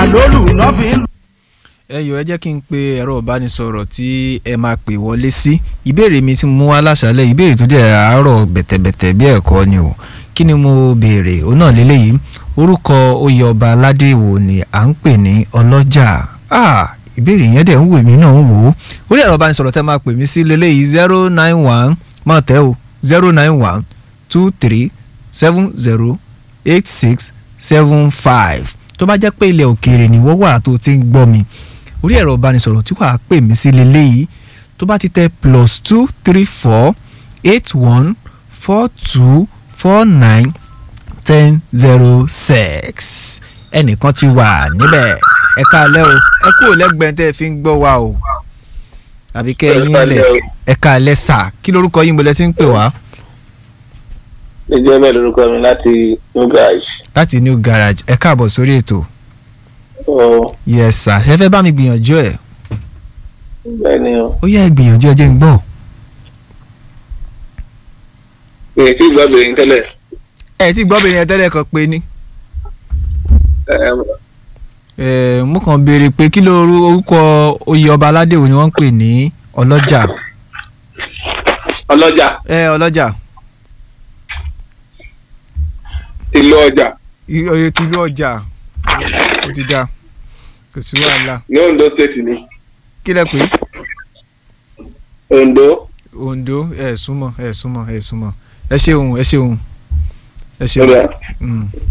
àlólù náà fi ń lù. ẹ yọ ẹ jẹ́ kí n pe ẹ̀rọ ìbánisọ̀rọ̀ tí ẹ máa pè wọlé sí ìbéèrè mi tí mo mú wá láṣálẹ̀ ìbéèrè tó dẹ̀ àárọ̀ bẹ̀tẹ̀bẹ̀tẹ̀ bí ẹ̀kọ́ ni o kí ni mo béèrè òun náà lélẹ́yìí orúkọ oyè ọba aládé wo ni à ń pè ní ọlọ́jà ah ìbéèrè yẹn dẹ̀ ń wò mí náà ń wò ó orí ẹ̀rọ ìbánisọ̀rọ̀ tẹ́ máa pè mí sí lélẹ́yìí zero nine one máa tẹ́ o zero nine one two three seven zero eight six seven five tó bá jẹ́ pé ilẹ̀ òkèèrè ni wọ́n wà tó ti ń gbọ́ mi orí ẹ̀rọ ìbánisọ̀rọ̀ tí wàá pè mí sí lélẹ́yìí tó bá ti tẹ plus two three four eight one four two four nine ten zero six ẹnìkan ti wà níbẹ̀ ẹ káalẹ́ o ẹ kúrò lẹ́gbẹ̀ẹ́ tẹ́ ẹ fi ń gbọ́ wa o àbí kẹ́ ẹ yín lẹ̀ ẹ káalẹ́ sà kí lorúkọ yín bọ́lẹ̀ tí ń pè wá ìjẹ́ bẹ́ẹ̀ lórúkọ mi láti new garage. láti new garage ẹ káàbọ̀ sórí ètò ó yes sà ṣe fẹ́ bá mi gbìyànjú ẹ̀ bẹ́ẹ̀ ni o. ó yẹ ẹ gbìyànjú ẹ jẹ́ ń gbọ́ èyí tí ìgbà bèrè ń tẹ́lẹ̀. ẹ ti gbọ́ bìnrin yẹn tẹ́lẹ̀ kan pé ní ẹm, ẹ mo kàn béèrè pé kí ló ru orúkọ oyè ọba aládé wo ni wọ́n ń pè ní ọlọ́jà ọlọ́jà ẹ ọlọ́jà ìlú ọjà i- oyè tìlú ọjà ó ti dá kò sí wàhálà ní Ondo state ni kí lẹ pé Ondo Ondo ẹ súnmọ́ ẹ súnmọ́ ẹ súnmọ́ ẹ ṣeun ẹ ṣeun ẹ ṣeun ọjà Mm.